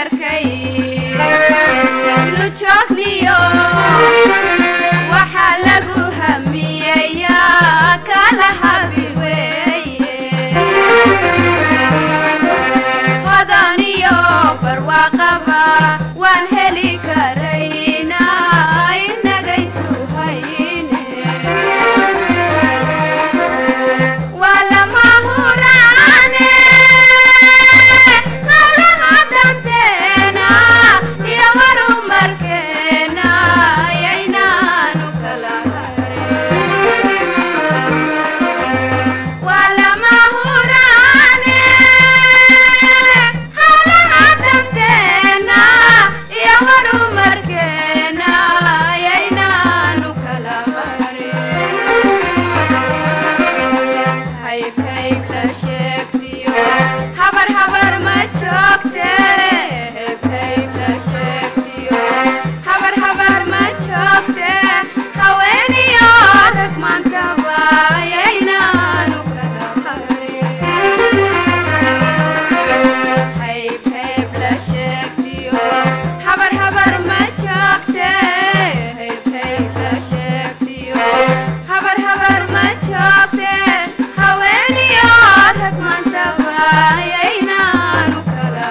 heerkay nu joogniyo waxaa lagu hamiyeyaa kala habi weeye hodaniyo barwaaqaba waan heli karaynaa inagaysu hayne waa lama huraane hawlaha danteena iyo horumarkeena yaynaanu kala harin waa lama huraane hawlaha danteena iyo horumarkeena yaynaanu kala harin hayb hayb la sheegtiyo habar habar ma joogte hayb hayb la sheegtiyo habar habar ma joogte haweeniyo rag maantaba yaynaanu kala harin hayb hayb la sheegtiyo habar habar ma joogte hayb hayb la sheegtiyo habar habar ma joogte haweeniyo rag maantaba yaynaanu kala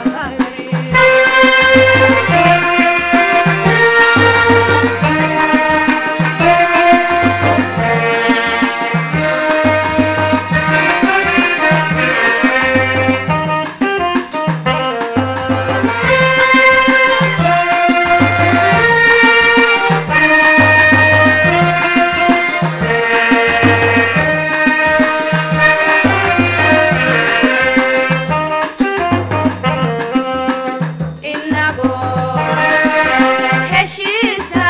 inagoo heshiisa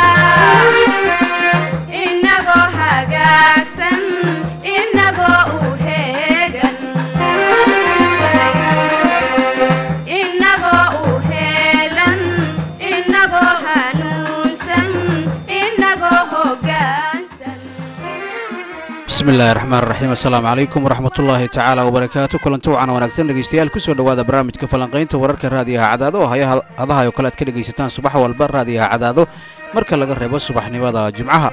inagoo hagaagsan inagoo u heegan inagoo u heelan inagoo hanuunsan inagoo hoggaansan bismi illaahi raxmaan raxiim assalaamu calaykum waraxmatullaahi tacaala wabarakaatu kulanti wacan wanaagsan dhegeystayaal kusoo dhowaada barnaamijka falanqaynta wararka raadiyaha cadaado oo haya hadaha oo kale aad ka dhegaysataan subax walba raadiyaha cadaado marka laga reebo subaxnimada jimcaha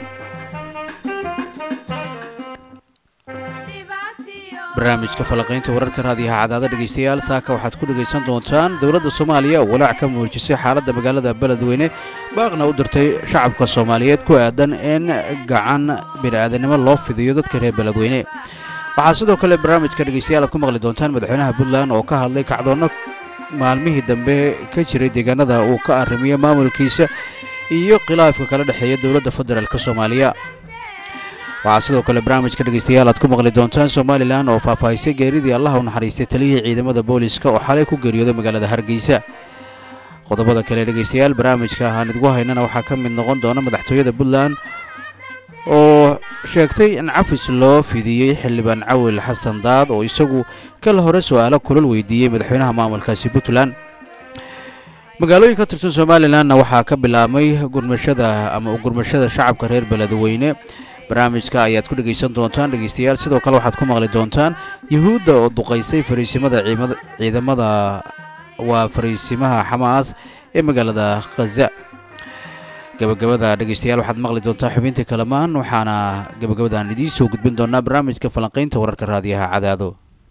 barnaamijka falanqaynta wararka raadiyaha cadaado dhegeystayaal saaka waxaad ku dhegaysan doontaan dowladda soomaaliya oo walaac ka muujisay xaaladda magaalada beledweyne baaqna u dirtay shacabka soomaaliyeed ku aadan in gacan bini'aadanimo loo fidiyo dadka reer beledweyne waxaa sidoo kale barnaamijka dhegeystayaal aad ku maqli doontaan madaxweynaha puntland oo ka hadlay kacdoonno maalmihii dambe ka jiray deegaanada uu ka arrimiyo maamulkiisa iyo khilaafka kala dhexeeya dowladda federaalk soomaaliya waxaa sidoo kale barnaamijka dhegeystayaal aad ku maqli doontaan somalilan oo faahfaahisay geeridii allaha u naxariistay taliyihii ciidamada booliska oo xalay ku geeriyooday magaalada hargeysa qodobada kale dhegeystayaal barnaamijka aan idgu haynana waxaa ka mid noqon doona madaxtooyada puntland oo sheegtay in cafis loo fidiyey xildhibaan cawil xasan daad oo isagu kala hore su'aalo kulal weydiiyey madaxweynaha maamulkaasi puntland magaalooyin ka tirsan somalilanna waxaa ka bilaabmay gurmashada ama gurmashada shacabka reer beledweyne barnaamijka ayaad ku dhegaysan doontaan dhegeystayaal sidoo kale waxaad ku maqli doontaan yuhuudda oo duqaysay fariisimada ciidamada waa fariisimaha xamaas ee magaalada khaza gabagabada dhegeystayaal waxaad maqli doontaa xubintii kalamaan waxaana gabagabadaan idiin soo gudbin doonaa barnaamijka falanqaynta wararka raadiyaha cadaado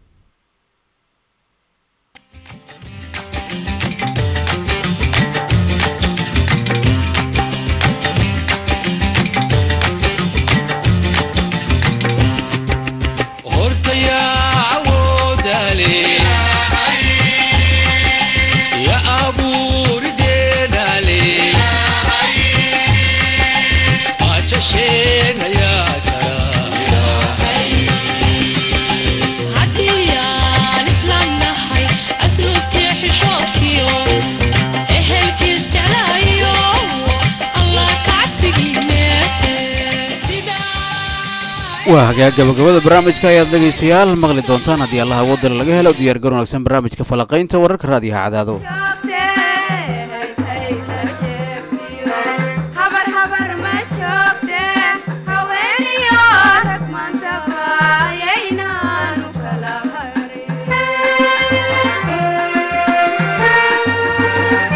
waa hagaag gabagabada barnaamijka ayaad dhegaystayaal maqli doontaan haddii allaha wadala laga helo diyaargar wanaagsan barnaamijka falaqaynta wararka raadiyaha cadaado Thank you.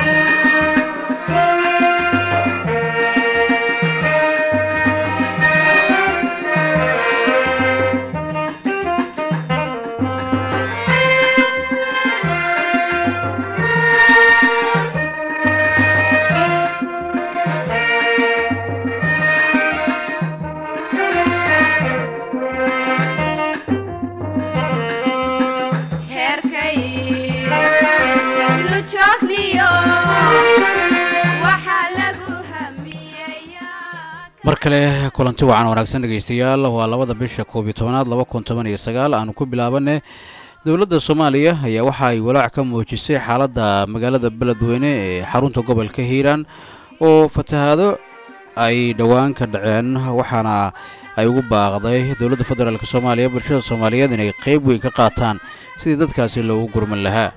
kale kulanti wacan wanaagsan dhegeystayaal waa labada bisha koob iyo tobanaad laba kun toban iyo sagaal aanu ku bilaabane dowladda soomaaliya ayaa waxa ay walaac ka muujisay xaaladda magaalada beledweyne ee xarunta gobolka hiiraan oo fatahaado ay dhowaan ka dhaceen waxaana ay ugu baaqday dowladda federaalk soomaaliya bulshada soomaaliyeed inay qeyb weyn ka qaataan sidii dadkaasi loogu gurman lahaa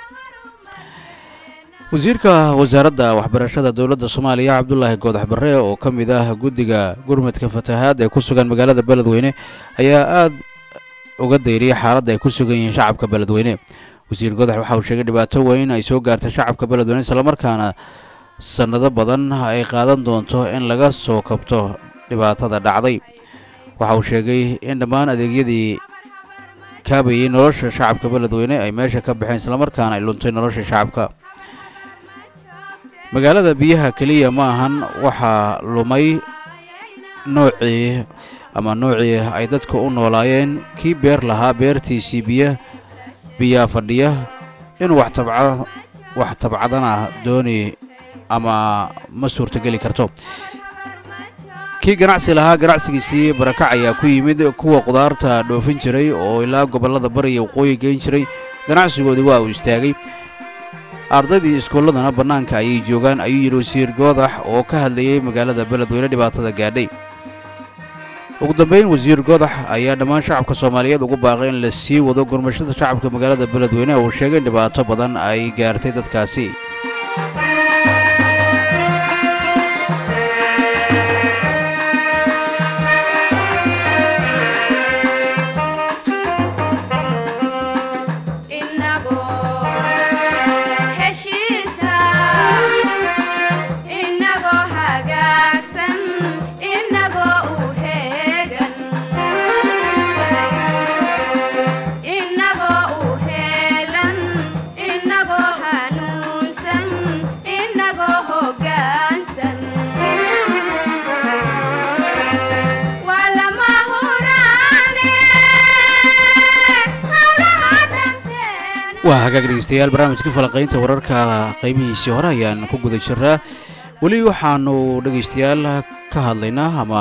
wasiirka wasaaradda waxbarashada dowladda soomaaliya cabdulaahi goodax barre oo ka mid ah guddiga gurmadka fatahaad ee ku sugan magaalada beledweyne ayaa aada uga dayriyay xaaladda ay ku sugan yihiin shacabka beledweyne wasiir goodax waxa uu sheegay dhibaato weyn ay soo gaartay shacabka beledweyne islamarkaana sannado badan ay qaadan doonto in laga soo kabto dhibaatada dhacday waxa uu sheegay in dhammaan adeegyadii kaabayay nolosha shacabka beledweyne ay meesha ka baxeen islamarkaana ay luntay nolosha shacabka magaalada biyaha keliya ma ahan waxaa lumay noocii ama noocii ay dadka u noolaayeen kii beer lahaa beertiisii biya biyaa fadhiya inuu wax tabca wax tabcadana dooni ama ma suurtogeli karto kii ganacsi lahaa ganacsigiisii barakac ayaa ku yimid kuwa qudaarta dhoofin jiray oo ilaa gobollada bariya waqooyi geyn jiray ganacsigoodii waa uu istaagay ardaydii iskuulladana bannaanka ayay joogaan ayuu yidhi wasiir goodax oo ka hadlayay magaalada beledweyne dhibaatada gaadhay ugu dambeyn wasiir goodax ayaa dhammaan shacabka soomaaliyeed ugu baaqay in la sii wado gurmashada shacabka magaalada beledweyne oo uu sheegay in dhibaato badan ay gaartay dadkaasi waa hagaag dhegeystayaal barnaamijka falaqaynta wararka qaybihiisii hore ayaan ku guda jiraa weli waxaanu dhegeystayaal ka hadlaynaa ama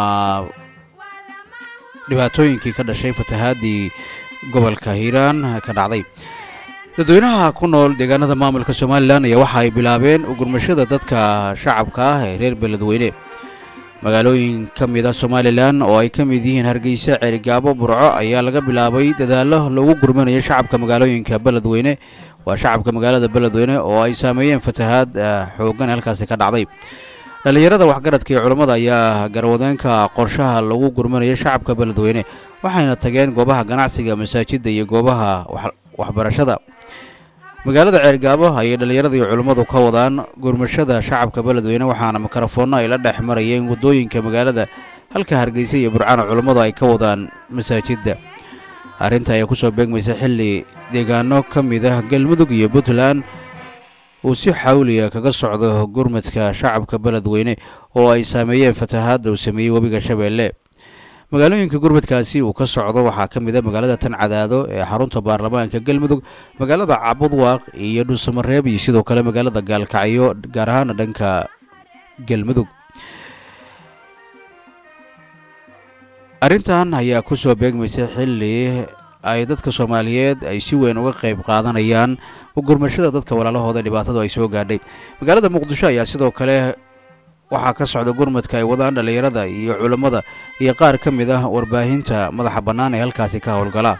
dhibaatooyinkii ka dhashay fatahaadii gobolka hiiraan ka dhacday dadweynaha ku nool deegaanada maamulka somalilan ayaa waxa ay bilaabeen ugurmashada dadka shacabka ah ee reer beledweyne magaalooyin ka mid a somalilan oo ay ka mid yihiin hargeysa ceerigaabo burco ayaa laga bilaabay dadaallo lagu gurmanayo shacabka magaalooyinka beledweyne waa shacabka magaalada beledweyne oo ay saameeyeen fatahaad xooggan halkaasi ka dhacday dhallinyarada waxgaradka iyo culammada ayaa garwadeenka qorshaha lagu gurmanayo shacabka beledweyne waxayna tageen goobaha ganacsiga masaajidda iyo goobaha waxbarashada magaalada ceergaabo ayay dhallinyarada iyo culummadu ka wadaan gurmashada shacabka beledweyne waxaana mikrofoonno ay la dhex marayeen waddooyinka magaalada halka hargeysa iyo burcana culummadu ay ka wadaan masaajidda arrinta ayaa kusoo beegmaysa xilli deegaano ka mid ah galmudug iyo puntland uu si xawliya kaga socdo gurmadka shacabka beledweyne oo ay saameeyeen fatahaadda uu sameeyey webiga shabeelle magaalooyinka gurmadkaasi uu ka socdo waxaa ka mid a magaalada tan cadaado ee xarunta baarlamaanka galmudug magaalada cabudwaaq iyo dhuusamareeb iyo sidoo kale magaalada gaalkacyo gaar ahaana dhanka galmudug arrintan ayaa ku soo beegmaysa xilli ay dadka soomaaliyeed ay si weyn uga qayb qaadanayaan gurmashada dadka walaalahooda dhibaatadu ay soo gaadhay magaalada muqdisho ayaa sidoo kale waxaa ka socda gurmadka ay wadaan dhallinyarada iyo culammada iyo qaar ka mid ah warbaahinta madaxa bannaan ee halkaasi ka howlgala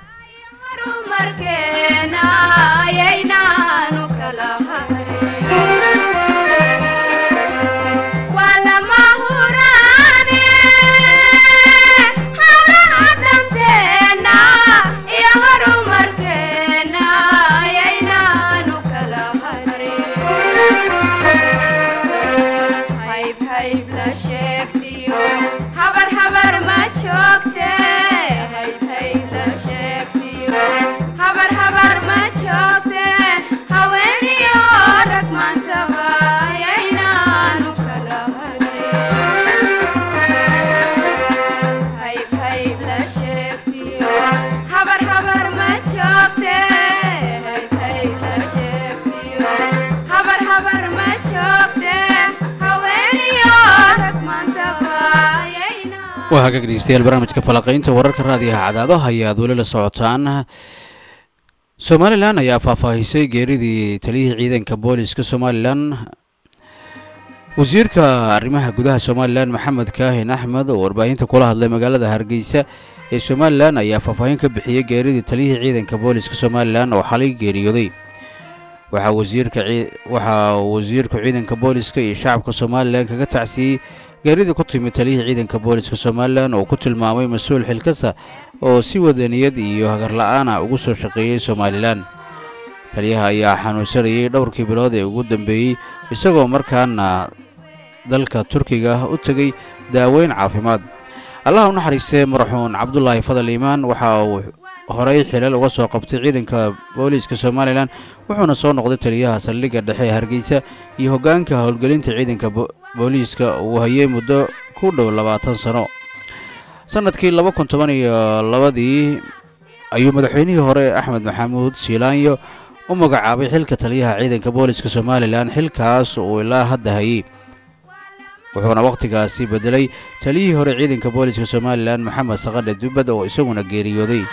habar habar ma joogte waa hagaag dhegeystayaal barnaamijka falaqaynta wararka raadiyaha cadaadaha ayaad weli la socotaan somalilan ayaa faahfaahisay geeridii taliyihii ciidanka booliska somalilan wasiirka arrimaha gudaha somalilan maxamed kaahin axmed oo warbaahinta kula hadlay magaalada hargeysa ee somalilan ayaa faahfaahin ka bixiyey geeridii taliyihii ciidanka booliska somalilan oo xalay geeriyooday waxaa wasiirka waxaa wasiirku ciidanka booliska iyo shacabka somalilan kaga tacsiyey geeridii ku timid taliyihii ciidanka booliska somalilan oo ku tilmaamay mas-uul xilkasa oo si wadaniyad iyo hagarla-aana ugu soo shaqeeyey somalilan taliyaha ayaa xanuunsanayay dhowrkii bilood ee ugu dambeeyey isagoo markaana dalka turkiga u tegey daaweyn caafimaad allah u naxariistee maraxuun cabdulaahi fadal iimaan waxa uu horey xilal uga soo qabtay ciidanka booliiska somalilan wuxuuna soo noqday taliyaha saldhigga dhexe ee hargeysa iyo hoggaanka howlgelinta ciidanka booliiska uu hayay muddo ku dhow labaatan sano sannadkii laba kun toban iyo labadii ayuu madaxweynihii hore axmed maxamuud siilaanyo u magacaabay xilka taliyaha ciidanka booliiska somalilan xilkaas uu ilaa hadda hayey wuxuuna wakhtigaasi beddelay taliyihii hore ciidanka booliiska somalilan maxamed sakadhe dubbad oo isaguna geeriyooday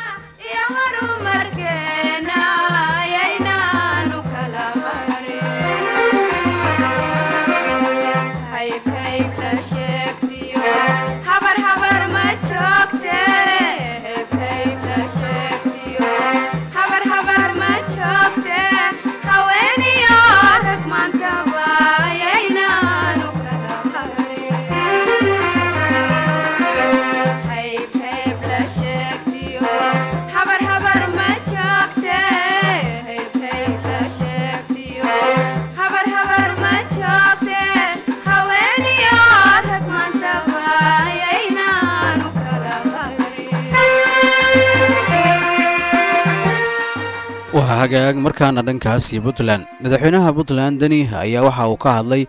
waa hagaag markaana dhankaas iyo puntland madaxweynaha puntland deni ayaa waxa uu ka hadlay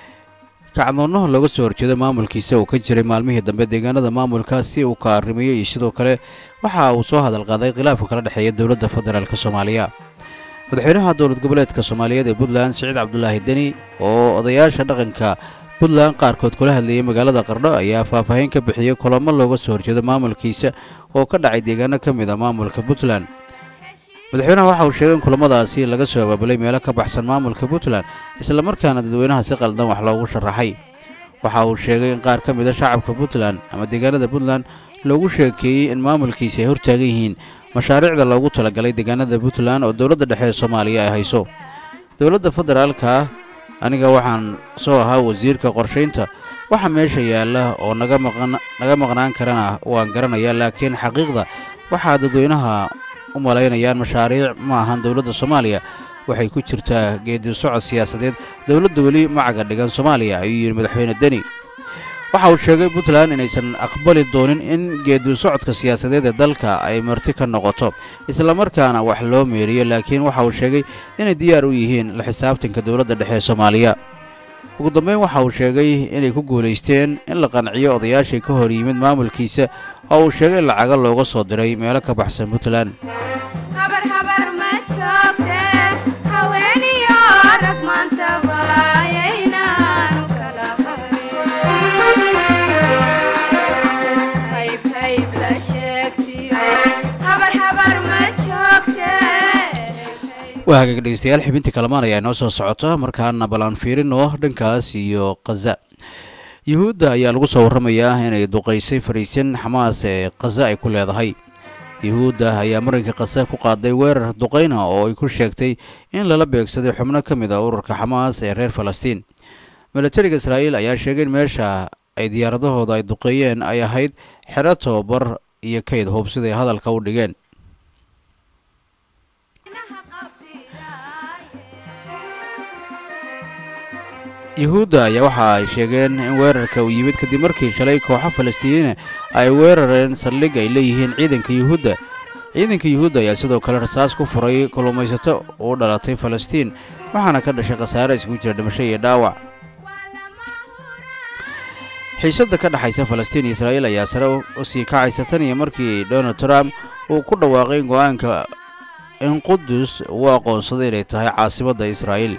kacdoonno looga soo horjeedo maamulkiisa uu ka jiray maalmihii dambe deegaanada maamulka si uu ka arrimayo iyo sidoo kale waxa uu soo hadal qaaday khilaafka kala dhexeeya dowladda federaalk soomaaliya madaxweynaha dowlad goboleedka soomaaliyeed ee puntland siciid cabdulaahi deni oo odayaasha dhaqanka puntland qaarkood kula hadlayay magaalada qardho ayaa faahfaahin ka bixiyey kulamo looga soo horjeedo maamulkiisa oo ka dhacay deegaano ka mid a maamulka puntland madaxweynaha waxa uu sheegay in kulamadaasi laga soo abaabulay meelo ka baxsan maamulka puntland islamarkaana dadweynaha si qaldan wax loogu sharaxay waxa uu sheegay in qaar ka mid a shacabka puntland ama deegaanada puntland loogu sheekeeyey in maamulkiisi ay hortaagan yihiin mashaariicda loogu talagalay deegaanada puntland oo dowladda dhexe ee soomaaliya ay hayso dowladda federaalka aniga waxaan soo ahaa wasiirka qorshaynta waxa meesha yaalla oo naga maqnaan karana waan garanayaa laakiin xaqiiqda waxaa dadweynaha u malaynayaan mashaariic ma ahan dowladda soomaaliya waxay ku jirtaa geedi socod siyaasadeed dowladda weli macaga dhigan soomaaliya ayuu yidhi madaxweyne deni waxa uu sheegay puntland inaysan aqbali doonin in geedi socodka siyaasadeed ee dalka ay marti ka noqoto islamarkaana wax loo meeriyo laakiin waxa uu sheegay inay diyaar u yihiin la xisaabtanka dowladda dhexe ee soomaaliya ugu dambeyn waxa uu sheegay inay ku guulaysteen in la qanciyo odayaashii ka hor yimid maamulkiisa oo uu sheegay in lacaga looga soo diray meelo ka baxsan puntland waa hagaag dhegeystayaal xibintii kalamaan ayaa inoo soo socota markaana balaan fiirino dhankaas iyo khaza yuhuudda ayaa lagu soo warramayaa inay duqaysay fariisin xamaas ee khaza ay ku leedahay yuhuudda ayaa marinka khaza ku qaaday weerar duqayna oo ay ku sheegtay in lala beegsaday xubno ka mid a ururka xamaas ee reer falastiin milatariga israa'iil ayaa sheegay in meesha ay diyaaradahooda ay duqeeyeen ay ahayd xero tobabar iyo kayd hub siday hadalka u dhigeen yuhuudda ayaa waxa ay sheegeen in weerarka uu yimid kadib markii shalay kooxo falastiiniina ay weerareen saldhig ay leeyihiin ciidanka yuhuudda ciidanka yuhuudda ayaa sidoo kale rasaas ku furay kulumaysato u dhalatay falastiin waxaana ka dhashay khasaare iskugu jira dhimasho iyo dhaawac xiisadda ka dhexaysa falastiin iyo israa'iil ayaa sare u sii kacaysa tan iyo markii donald trump uu ku dhawaaqay go-aanka in qudus uu aqoonsaday inay tahay caasimadda israa'iil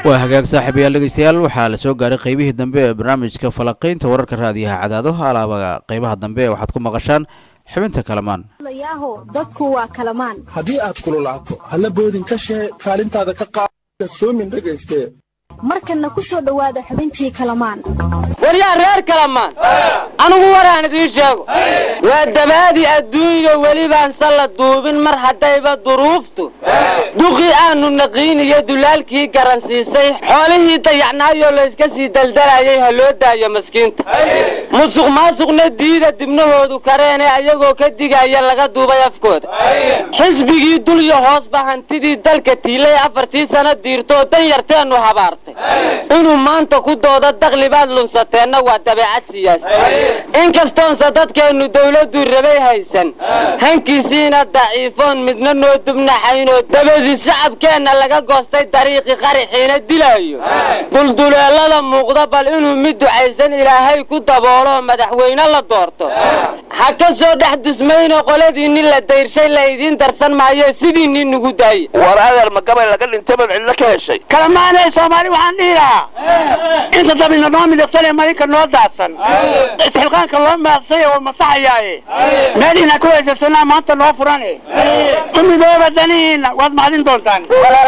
waa hagaag saaxiibayaal dhegeystayaal waxaa la soo gaaray qeybihii dambe ee barnaamijka falaqaynta wararka raadiyaha cadaado alaaba qeybaha dambe waxaad ku maqashaan xibinta kalamaan yaaho dadku waa kalamaan haddii aad kululaato halla boodin ka shee kaalintaada ka qaada soomin dhegayste markanna ku soo dhowaada xubintii kalamaan waryaa reer kalamaan anugu waraan idiin sheego waa dabaadii adduunya welibaan salla duubin mar haddayba duruuftu duqii aanu naqiiniyo dulaalkii garansiisay xoolihii dayacnaayoo layska sii daldalayay ha loo daayo maskiinta musuq maasuqna diida dibnahoodu kareene ayagoo ka digaya laga duubay afkooda xisbigii dulyo hoosba hantidii dalka tiilay afartii sano diirtoo dan yarteennu habaartay inuu maanta ku doodo daklibaad lunsateenna waa dabeecad siyaasi inkastoonse dadkeennu dawladdu rabay haysan hankiisiina daciifoon midna noo dubnaxaynoo dabadiis shacabkeenna laga goostay dariiqi qaraxiina dilaayo dulduleelada muuqda bal inuu mid ducaysan ilaahay ku dabooloo madaxweyne la doorto ha ka soo dhex dusmayno qoladiinni la dayrshay la idiin darsan maayo sidiinni nugu daaye war adeer ma gabay laga dhintay baad cidlo ka heshay kalamaanay soomaali waxaan dhihi lahaa inta dabina noo midhiqsanee marinka noo daadsan isxilqaanka loo maadsaya waa masaxayaaye meeliina ku heysasanaa maanta noo furane u midooba danihiinna waad mahadin doontaan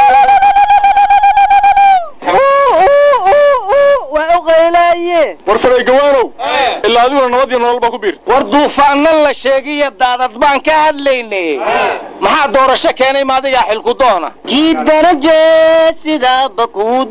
waa u qaylaye war faraygawaanow ilaa adiguna nabad iyo nolol baa ku biirta war duufaanna la sheegiyo daadad baan ka hadlaynay maxaa doorasho keenay maadigaa xilku doona kii daraje sidaaba kuu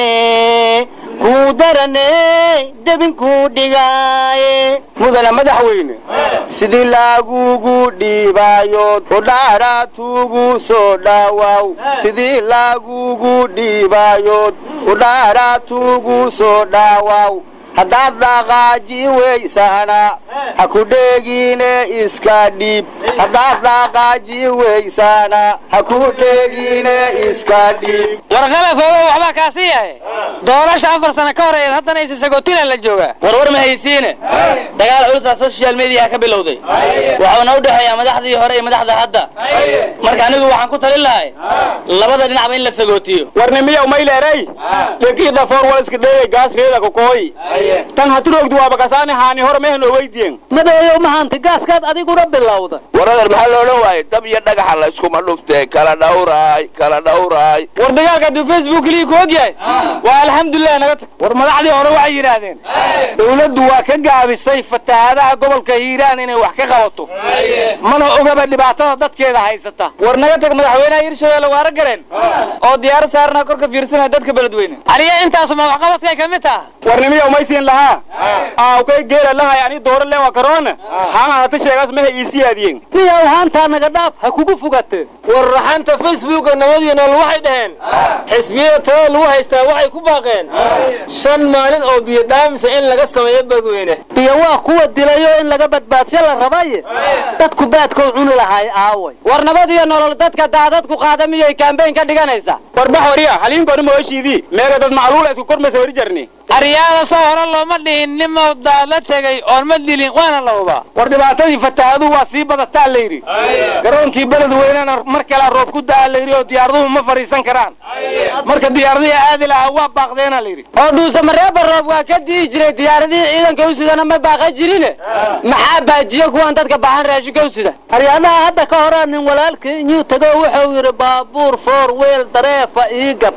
darane kuu darane debinkuu dhigaaye mudana madaxweyne sidii laagugu dhiibaayood udhaaraatuugu soo dhaawaw sidii laagugu dhiibaayood udhaaraatuugu soo dhaawaw haddaad dhaqaaji weysaana ha ku dheegiine iska dhiib haddaad dhaqaaji weysaana ha ku dheegiine iska dhiib warqalafooba waxbaa kaasi yahay doorasha afar sano ka horeeyeen haddana isa sagootina la joogaa warwar ma haysiine dagaal culusaa social mediaha ka bilowday waxuuna u dhexeeyaa madaxdii hore iyo madaxda hadda marka anigu waxaan ku talin lahay labada dhinacba in la sagootiyo warnimiya umayleeray lekii dhafoor wal iska dheegay gaas reeda kokooy tan haturogdu waaba kasaani haani hore mehan oo weydiyen madeeyow mahanta gaaskaad adiguna bilowda war adeer maxaa lo odhan waaye dab iyo dhagaxa la iskuma dhuftee kala dhawraay kala dhawraay war dagaalka hadduu facebook keliya ku og yahay waa alxamdulilah naga tag war madaxdii hore waxay yidhaahdeen dawladdu waa ka gaabisay fatahaadaha gobolka hiiraan inay wax ka qabato mana ogaba dhibaatada dadkeeda haysata war naga tag madaxweynaha hirshabelle waara gareen oo diyaaro saarnaa korka fiirsanaya dadka beledweyne ariya intaasuma waxqabadkay ka mid taha warnimiya umaysiin lahaa aawkay geela lahay ani dooro le waa karoona haana hata sheegaas meha iisii aadiyen miyaw haantaa naga dhaaf ha kugu fogate war raxanta facebooka nabadiyo nool waxay dhaheen xisbiyada talada lagu haystaa waxay ku baaqeen shan maalin oo biyo dhaamisa in laga sameeyo beledweyne biyo waa kuwa dilayo in laga badbaadsho la rabaye dadku baadkou cuni lahaay aaway war nabadiyo nolol dadka daadadku qaada miyay kaambeyn ka dhiganaysaa warbax wariya haliinkooni mooshiidii meega dad macluula isku kormaysa hori jarni aryaada soo hore looma dhihin nimow daad la tegay oon ma dilin waana la hubaa war dhibaatadii fatahaadu waa sii badataa la yidhi garoonkii beledweynena mar kalea roob ku daa la yidhi oo diyaaraduhu ma fadhiisan karaan marka diyaaradihii aadi lahaa waa baaqdeena la yidhi oo dhuuse mareeba roob waa ka di'i jiray diyaaradihii ciidanka u sidana ma baaqa jirine maxaa baajiye kuwan dadka baahan raashinka u sida haryadaha hadda ka horaa nin walaalkii inyuu tago wuxuu yidhi baabuur foor weel dareefa ii gad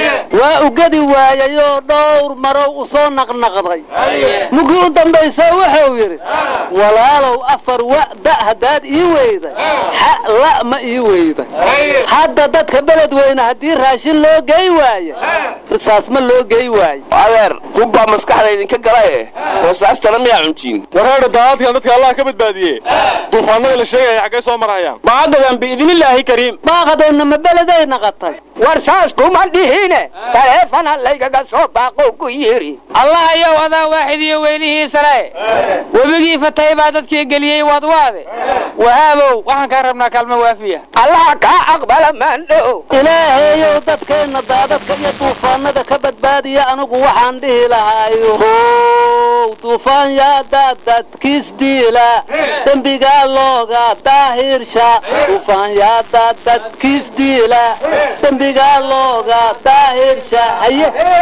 waa ugadi waayayoo dhowr marow u soo naqnaqday mugii u dambaysa wuxuu yidhi walaalow afar wa da haddaad ii weyday xa la ma ii weyday hadda dadka beledweyne haddii raashin loo gey waayo risaas ma loo gey waayo adeer hubbaa maskaxda idinka galaye rasaastana miyaa cuntiin wareedha daadadkan dadka allah ka badbaadiye duufaanada la sheegaya xaggay soo marayaan maadadan biidnillaahi kariim baaqadeenna ma beleday naqatay war saas kuma dhihine taleefana laygaga soo baaqo ku yiri allah ayow adaa waaxid iyo weynihiisale webigii fatay baa dadkii geliyey waadwaade wahaabow waxaan kaa rabnaa kaalmo waafiya allaha kaa aqbala maandhow ilaahayow dadkeenna daadadka iyo duufaanada ka badbaadiya anigu waxaan dhihi lahaayo how duufaan yaa daadadkiis diila dembigaa looga daahirsha duufaan yaa daadadkiis diila dembi dembiga looga daahirsha haye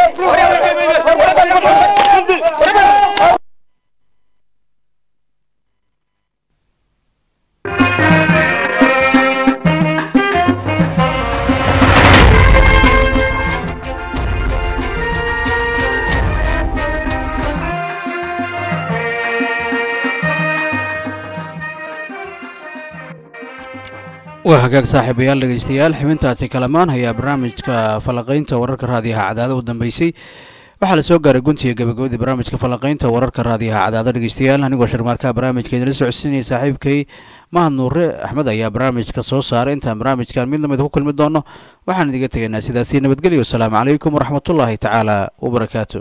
waa hagaag saaxiibayaal dhegaystayaal xibintaasi kalamaan ayaa barnaamijka falaqaynta wararka raadiyaha cadaada u dambeysay waxaa la soo gaaray guntiga gabagabadii barnaamijka falaqaynta wararka raadiyaha cadaada dhegaystayaal anigoo sharmaarkaha barnaamijka idinla socodsiinaya saaxiibkay mahad nuure axmed ayaa barnaamijka soo saaray intaan barnaamijkan mid lamid ku kulmi doono waxaan idiga tegaynaa sidaasi nabadgelyo wasalaamu calaykum waraxmatullaahi tacaala wabarakaatu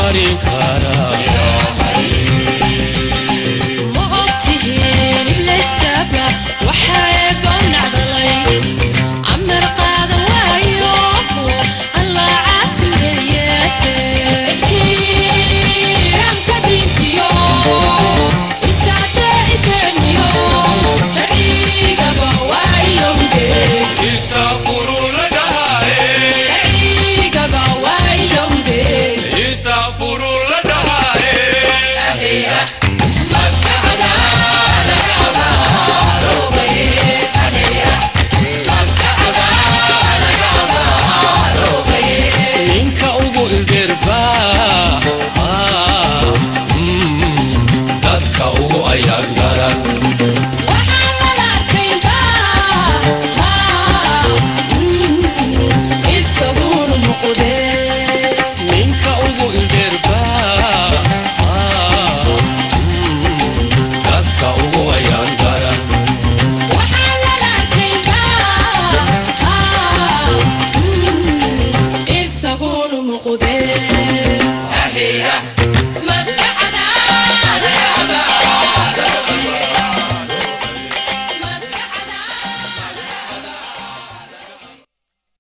marinka